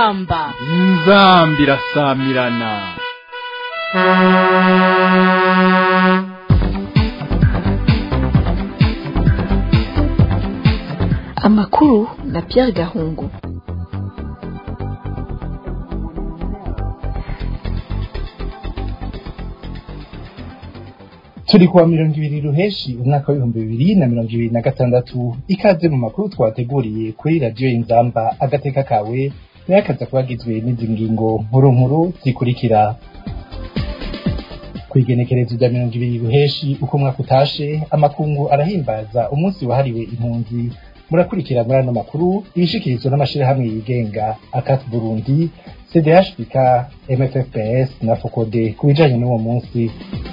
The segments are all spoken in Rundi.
inzamba inzamba irasamirana amakuru na Pierre Gahungu turi kuwa mirongo ibiri ruheshi umwaka w'ibihumbi bibiri na mirongo ibiri na gatandatu ikaze mu makuru twateguriye kuri radiyo inzamba agateka kawe nayo akaza kuba agizwe n'izi ngingo nkuru nkuru zikurikira ku igenekerezo rya mirongo ibiri ruheshi uko umwaka utashe amakungu arahimbaza umunsi wahariwe impunzi murakurikira muri ano makuru ibishikirizwa n'amashirahamwe yigenga akat burundi cdhbk mffps na fokode ku bijanye n'uwo munsi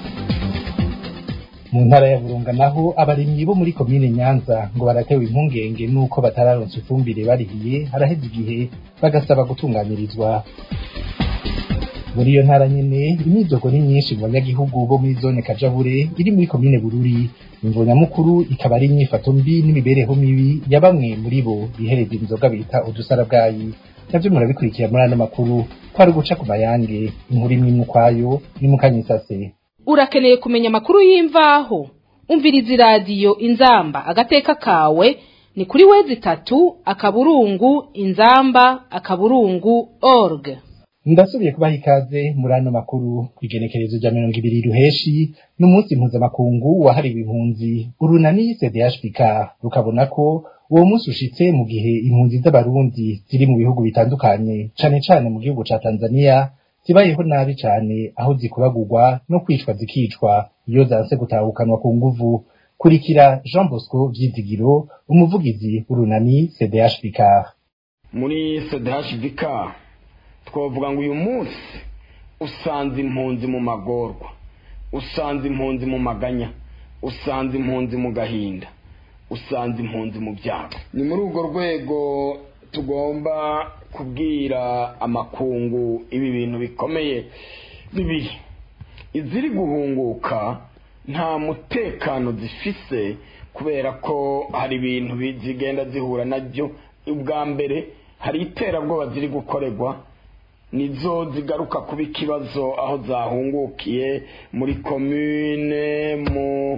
mu ntara ya burunga naho abarimyi bo muri komine nyanza ngo baratewe impungenge n'uko batararonsa ifumbire barihiye haraheze igihe bagasaba gutunganirizwa muri iyo ntara nyene imyidogo ni myinshi mu banyagihugu bo muri zone kajabure iri muri komine bururi imvo nyamukuru ikaba ari imyifato mbi n'imibereho mibi ya bamwe muri bo bihereza inzoga bita udusarabwayi navyo murabikurikira muri ano makuru kwari uguca ku mayange inkuru imwe imwe ukwayo ni mukanyisase urakeneye kumenya amakuru y'imvaho umviriza iradiyo inzamba agateka kawe ni kuri wezi itatu akaburungu inzamba akaburungu org ndasubiye kubaha ikaze muri ano makuru ku igenekerezo rya mirongo ibiri ruheshi n'umunsi mpuzamakungu wahariwe impunzi urunani cdhbk rukabona ko uwo munsi ushitse mu gihe impunzi z'abarundi ziri mu bihugu bitandukanye cane cane mu gihugu ca tanzania zibayeho nabi cane aho zikubagurwa no kwicwa zikicwa iyo zanse gutahukanwa ku nguvu kurikira jean bosco vyizigiro umuvugizi w'urunani cdhbk muri cdhbk twavuga ngo uyu munsi usanze impunzi mu magorwa usanze impunzi mu maganya usanze impunzi mu gahinda usanze impunzi mu byago ni muri urwo rwego tugomba kubwira amakungu ibi bintu bikomeye bibiri iziri guhunguka nta mutekano zifise kubera ko hari ibintu zigenda zihura nabyo ubwa mbere hari iterabwoba ziri gukorerwa nizo zigaruka kuba ikibazo aho zahungukiye muri komine mu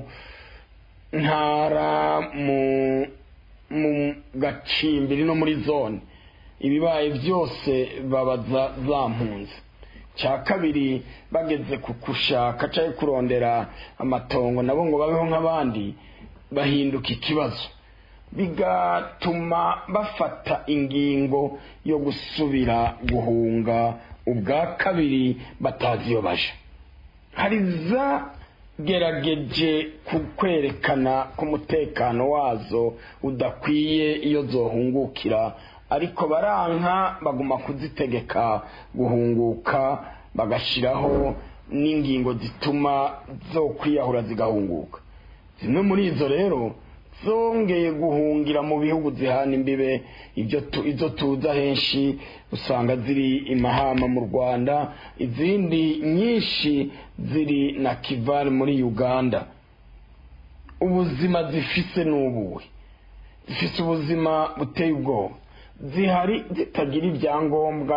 ntara mu mu gacimbiri no muri zone ibibaye byose babaza zampunze cya kabiri bageze ku gushaka cyangwa kurondera amatongo nabo ngo babeho nk'abandi bahinduka ikibazo bigatuma bafata ingingo yo gusubira guhunga ubwa kabiri batazi iyo baje hari zagerageje kwerekana ko umutekano wazo udakwiye iyo zohungukira ariko baranka baguma kuzitegeka guhunguka bagashyiraho n'ingingo zituma zo kwiyahura zigahunguka zimwe muri izo rero zongeye guhungira mu bihugu zihana imbibe izo tuza henshi usanga ziri imahama mu rwanda izindi nyinshi ziri na kivari muri uganda ubuzima zifise n'ubuwe zifise ubuzima buteye ubwoba zihari zitagira ibyangombwa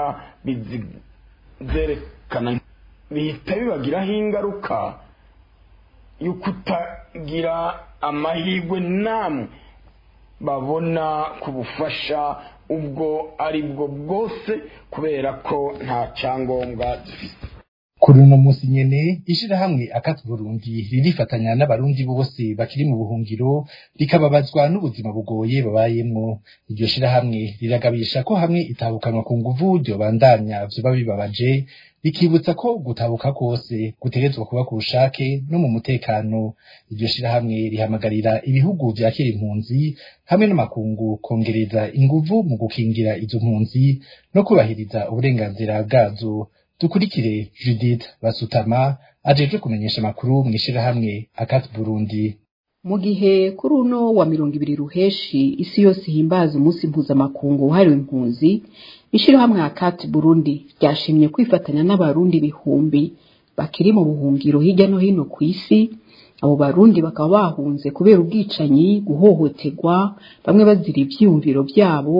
zerekana bihita bibagiraho ingaruka yo kutagira amahirwe namwe babona ku bufasha ubwo ari bwo bwose kubera ko nta cyangombwa zifite kuri uno munsi nyene ishirahamwe akati burundi ririfatanya n'abarundi bose bakiri mu buhungiro rikababazwa n'ubuzima bugoye babayemwo iryo shirahamwe riragabisha ko hamwe itabukanwa ku nguvu ryobandanya vyoba bibabaje rikibutsa ko gutabuka kose gutegerezwa kuba ku bushake no mu mutekano iryo shirahamwe rihamagarira ibihugu vyakira impunzi hamwe n'amakungu kongereza inguvu mu gukingira izo mpunzi no kubahiriza uburenganzira bwazo dukurikire Judith Basutama ajeje kumenyesha amakuru mu ishirahamwe Akat Burundi mu gihe kuri uno wa mirongo ibiri ruheshi isi yose ihimbaza umunsi mpuzamakungu wahariwe impunzi ishirahamwe Akat Burundi ryashimye kwifatanya n'abarundi bihumbi bakiri mu buhungiro hirya no hino ku isi abo barundi bakaba bahunze kubera ubwicanyi guhohoterwa bamwe bazira ivyiyumviro vyabo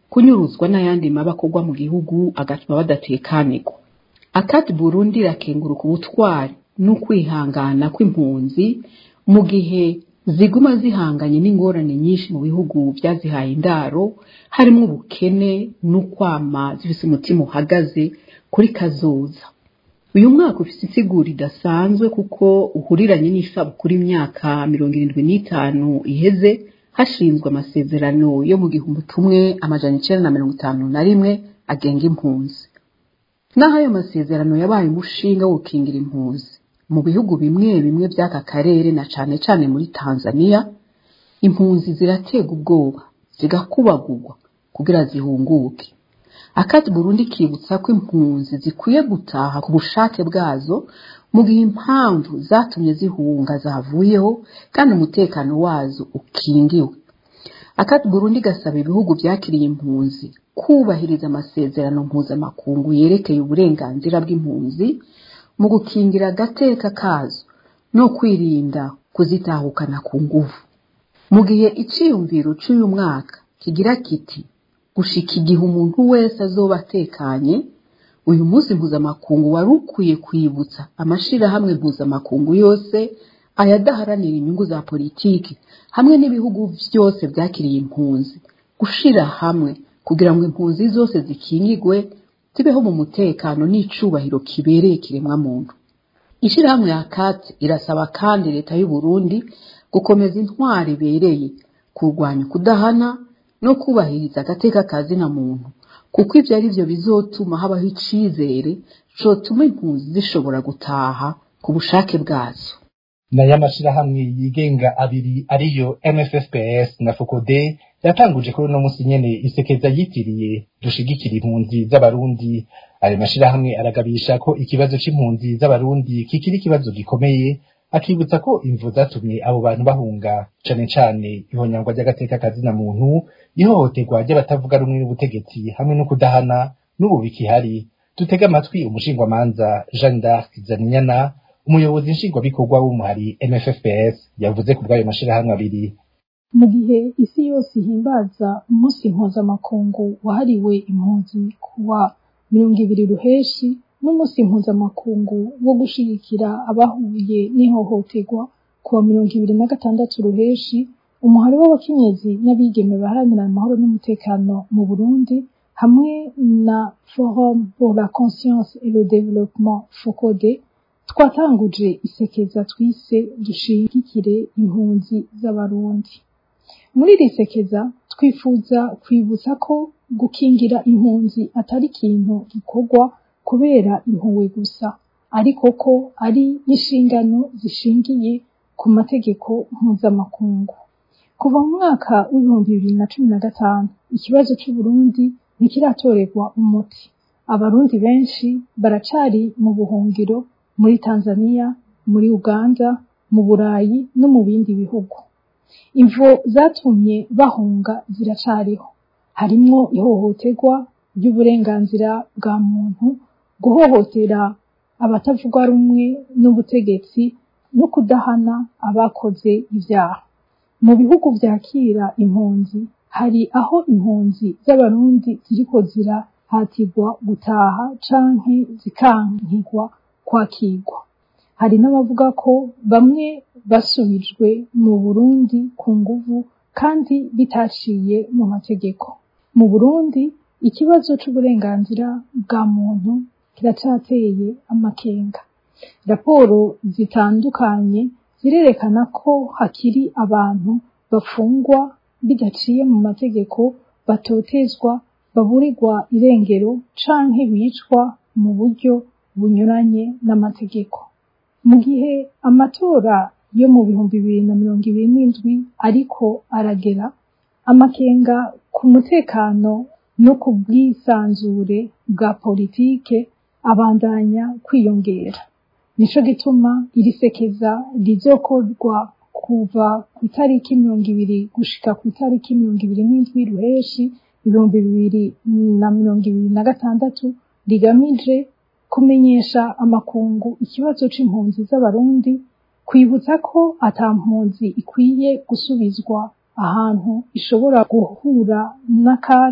kunyuruzwa n'ayandi mabi akorwa mu gihugu agatuma badatekanirwa akati burundi irakenguruka ubutwari n'ukwihangana kw'impunzi mu gihe ziguma zihanganye n'ingorane nyinshi mu bihugu byazihaye indaro harimo ubukene n'ukwama zifise umutima uhagaze kuri kazoza uyu mwaka ufite insiguro idasanzwe kuko uhuriranye n'isabukuru imyaka mirongo irindwi n'itanu iheze hashinzwe amasezerano yo mu gihumbi kimwe amajana icenda na mirongo itanu na rimwe agenga impunzi naho ayo masezerano yabaye umushinga wo gukingira impunzi mu bihugu bimwe bimwe by'aka karere na cane cane muri tanzania impunzi ziraterwa ubwoba zigakubagurwa kugira zihunguke akati burundi kibutsa ko impunzi zikwiye gutaha ku bushake bwazo mu gihe impamvu zatumye zihunga zavuyeho kandi umutekano wazo ukingiwe akati burundi gasaba ibihugu byakiriye impunzi kubahiriza amasezerano mpuzamakungu yerekeye uburenganzira bw'impunzi mu gukingira agateka kazo no kwirinda kuzitahukana ku nguvu mu gihe iciyumviro c'uyu mwaka kigira kiti gushika igihe umuntu wese azoba atekanye uyu munsi mpuzamakungu wari ukwiye kwibutsa amashirahamwe mpuzamakungu yose ayadaharanira inyungu za politiki hamwe n'ibihugu byose byakiriye impunzi gushira hamwe kugira ngo impunzi zose zikingigwe zibeho mu mutekano n'icubahiro kibereye kiremwa muntu ishirahamwe ya kat irasaba kandi leta y'u Burundi gukomeza intwari ibereye kurwanya kudahana no kubahiriza agateka kazina muntu kuko ibyo ari byo bizotuma habaho icizere cotuma impunzi zishobora gutaha ku bushake bwazo nayo amashirahamwe yigenga abiri ariyo MFFPS na FOCODE yatanguje kuri uno musi nyene isekeza yitiriye dushigikira impunzi z'abarundi ayo mashirahamwe aragabisha ko ikibazo c'impunzi z'abarundi kikiri ikibazo gikomeye akibutsa ko imvu zatumye abo bantu bahunga cane cane ihonyangwa ry'agateka kazina muntu ihohoterwa ry'abatavuga rumwe n'ubutegetsi hamwe no kudahana n'ubu bikihari dutega amatwi umushingwamanza Jeanne d'Arc Zaninyana umuyobozi nshingwabikorwa w'umuhari MFFPS yavuze ku bw'ayo mashirahamwe abiri mu gihe isi yose ihimbaza umunsi mpuzamakungu wahariwe impunzi kuwa mirongo ibiri ruheshi n'umunsi mpuzamakungu wo gushigikira abahuye n'ihohoterwa kuwa mirongo ibiri na gatandatu ruheshi umuhari w'abakenyezi n'abigeme baharanira amahoro n'umutekano mu burundi hamwe na forum pour la conscience et le développement focode twatanguje isekeza twise dushigikire impunzi z'abarundi muri iri sekeza twifuza kwibutsa ko gukingira impunzi atari ikintu gikorwa kubera impuhwe gusa ariko ko ari inshingano zishingiye ku mategeko mpuzamakungu kuva mu mwaka w'ibihumbi bibiri na cumi na gatanu ikibazo c'uburundi ntikiratorerwa umuti abarundi benshi baracari mu buhungiro muri tanzania muri uganda mu burayi no mu bindi bihugu imvo zatumye bahunga ziracariho harimwo ihohoterwa ry'uburenganzira bwa muntu guhohotera abatavuga rumwe n'ubutegetsi no kudahana abakoze ibyaha mu bihugu vyakira impunzi hari aho impunzi z'abarundi ziriko zirahatirwa gutaha canke zikankigwa kwakirwa hari n'abavuga ko bamwe basubijwe mu Burundi ku nguvu kandi bitaciye mu mategeko mu Burundi ikibazo c'uburenganzira bwa muntu kiracateye amakenga raporo zitandukanye zirerekana ko hakiri abantu bafungwa bidaciye mu mategeko batotezwa baburirwa irengero canke bicwa mu buryo bunyuranye n'amategeko mu gihe amatora yo mu bihumbi bibiri na mirongo ibiri n'indwi ariko aragera amakenga ku mutekano no ku bwisanzure bwa politike abandanya kwiyongera nico gituma iri sekeza rizokorwa kuva ku itariki mirongo ibiri gushika ku itariki mirongo ibiri n'indwi ruheshi ibihumbi bibiri na mirongo ibiri na gatandatu rigamije kumenyesha amakungu ikibazo c'impunzi z'abarundi kwibutsa ko ata mpunzi ikwiye gusubizwa ahantu ishobora guhura n'akaga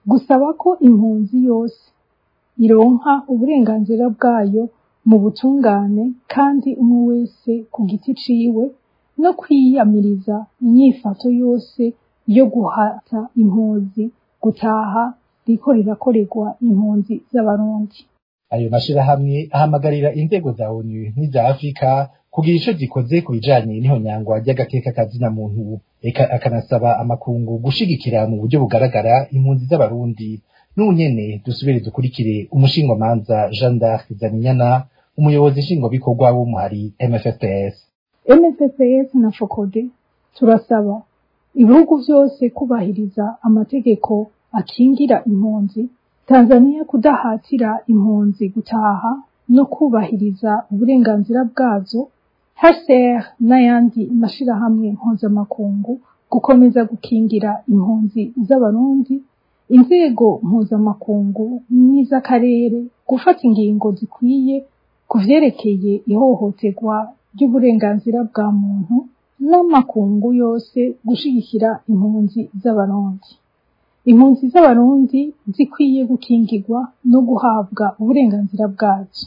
gusaba ko impunzi yose ironka uburenganzira bwayo mu butungane kandi umwe wese ku giti ciwe no kwiyamiriza inyifato yose yo guhata impunzi gutaha riko rirakorerwa impunzi z'abarundi ayo mashirahamwe ahamagarira inzego za onu n'iza afurika kugira ico zikoze ku bijanye n'ihonyangwa ry'agateka kazina muntu eka akanasaba amakungu gushigikira mu buryo bugaragara impunzi z'abarundi n'unyene dusubire dukurikire umushingwamanza Jean d'Arc Zaminyana umuyobozi nshingwabikorwa w'umuhari MFFPS MFFS na FOCODE turasaba ibihugu vyose kubahiriza amategeko akingira impunzi Tanzania kudahatira impunzi gutaha no kubahiriza uburenganzira bwazo HCR n'ayandi mashirahamwe mpuzamakungu gukomeza gukingira impunzi z'abarundi inzego mpuzamakungu n'iz'akarere gufata ingingo zikwiye ku vyerekeye ihohoterwa ry'uburenganzira bwa muntu n'amakungu yose gushigikira impunzi z'abarundi impunzi z'abarundi zikwiye gukingirwa no guhabwa uburenganzira bwazo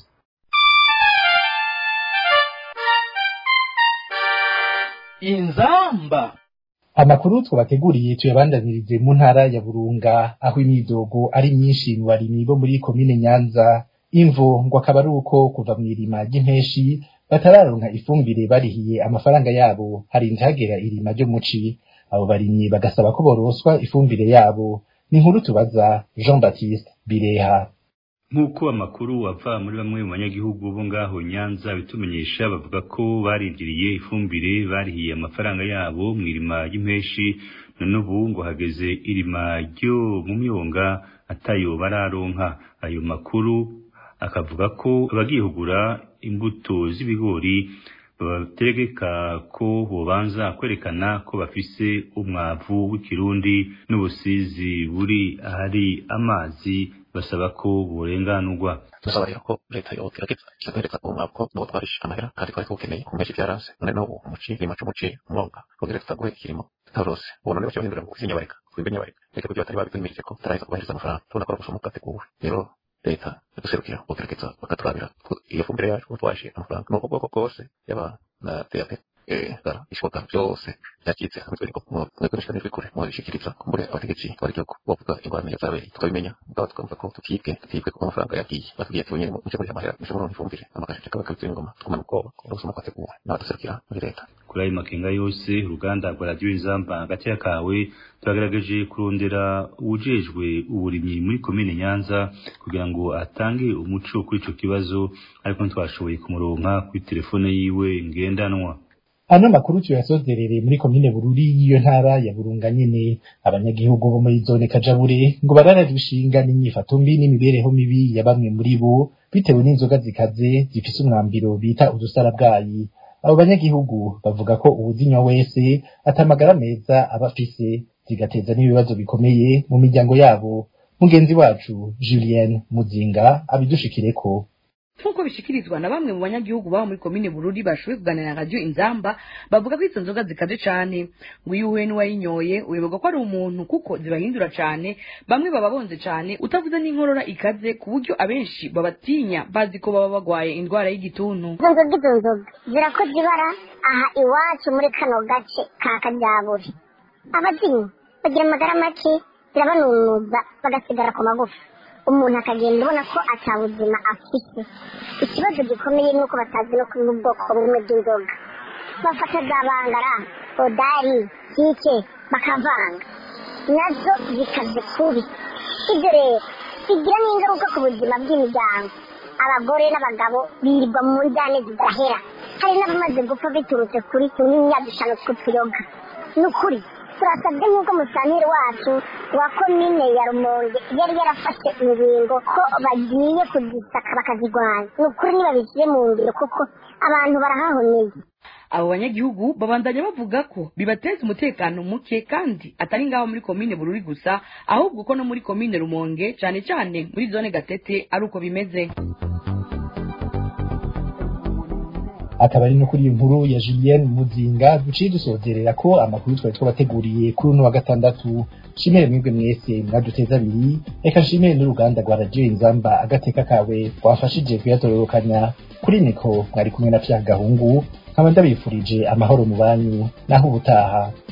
inzamba amakuru twabateguriye tuyabandanirize mu ntara ya burunga aho imyidogo ari myinshi mu barimyi bo muri komine nyanza imvo ngo akaba ari uko kuva mu irima ry'impeshi batararonka ifumbire barihiye amafaranga yabo harinze hagera irima ryo muci abo barimyi bagasaba ko boroswa ifumbire yabo ni inkuru tubaza jean baptiste bireha nk'uko amakuru ava muri bamwe mu banyagihugu bo ngaho nyanza bitumenyesha bavuga ko barindiriye ifumbire barihiye amafaranga yabo mu irima ry'impeshi none ubu ngo hageze irima ryo mu myonga atayo bararonka ayo makuru akavuga ko abagiye kugura imbuto z'ibigori babategeka ko bobanza kwerekana ko bafise umwavu w'ikirundi n'ubusizi buri ahari amazi basaba ko burenganurwa dusaba rero ko leta yogerageza ikatwereka umwavu ko nuwo twarishe amahera kandi twari tuwukeneye ku menshi vyaranse none n'ubu umuci irima c'umuci umwonga kugira tutaguhe ikirimo tutarose ubu none baca bahindurira mu kuzinya bareka kubimbenya bareka reka kugira batari babitwemirije ko tutaraheza kubahiriza amafaranga tubona ko ari ubusuma bwateguwe rero leta yaduserukira bogerageza bakaturabira iyo fumbire yacu twaje amafaranga n'ubwo bwoko bwose yaba na DAP dara ishoboka byose byacitse hamwe twari ko mwebwe nishikane kure mu bishikiriza kumbure abategetsi bari cyo bavuga ingorane yazabereye tukabimenya ubwo tukumva ko tukibwe tukibwe ko amafaranga yagiye batubwiye ati nyine mu muri amahera mushobora ifumbire amakaje kaba kabitse ingoma tukumana ubwoba ko ubusuma kwateguwe n'abaduserukira muri leta kuri ayo makenga yose uruganda rwa radiyo inzamba hagati ya kawe turagaragaje kurondera ujejwe uburimyi muri komine nyanza kugira ngo atange umuco kuri ico kibazo ariko ntitwashoboye kumuronka kuri telefone yiwe ngendanwa ano makuru tuyasozerere muri komine bururi y'iyo ntara ya burunga nyene abanyagihugu bo muri zone kajabure ngo barararushinga n'inyifato mbi n'imibereho mibi ya bamwe muri bo bitewe n'inzoga zikaze zifise umwambiro bita udusarabwayi abo banyagihugu bavuga ko uwuzinywa wese atamagara meza aba afise zigateza n'ibibazo bikomeye mu miryango yabo mugenzi wacu Julien Muzinga abidushikireko nk'uko bishikirizwa na bamwe mu banyagihugu baba muri komine bururi bashoboye kuganira na radiyo inzamba bavuga ko izo nzoga zikaze cane ngo iyo uhuye n'uwayinyoye uyoberwa ko ari umuntu kuko zibahindura cane bamwe baba bonze cane utavuze n'inkorora ikaze ku buryo abenshi babatinya bazi ko baba bagwaye indwara y'igituntu izo nzoga izo nzoga zirakoze ibara aha iwacu muri kano gace ka kajyaburi abazinywa bagira amagara make zirabanunuza bagasigara ku magufa umuntu akagenda ubona ko atabuzima afite ikibazo gikomeye ni uko batazi no kunywa ubwoko bumwe bw'inzoga bafata za bangara odari kike bakavanga nazo zikaze kubi ibyo rero bigira n'ingaruka ku buzima bw'imiryango abagore n'abagabo birirwa mu njyane zidahera hari n'abamaze gupfa biturutse kuri tunimyadushano tw'utuyoga ni ukuri turasabwe nk'uko musanteri wacu wa komine ya rumonge yari yarafashe ingingo ko bagiye kuzisaka bakazirwanya ni ukuri ntibabishyire mu ngiro kuko abantu barahahoneye abo banyagihugu babandanya bavuga ko bibateza umutekano muke kandi atari ngaho muri komine bururi gusa ahubwo ko no muri komine rumonge cyane cyane muri zone gatete ari uko bimeze akaba ari no kuri iyi nkuru ya Julien Muzinga duciye dusozerera ko amakuru twari twabateguriye kuri uno wa gatandatu shimere mwebwe mwese mwaduteza abiri reka nshimire n'uruganda rwa radiyo inzamba agateka kawe twafashije kuyatororokanya kuri niko mwari kumwe na Pierre Gahungu nkaba ndabifurije amahoro mu banyu naho ubutaha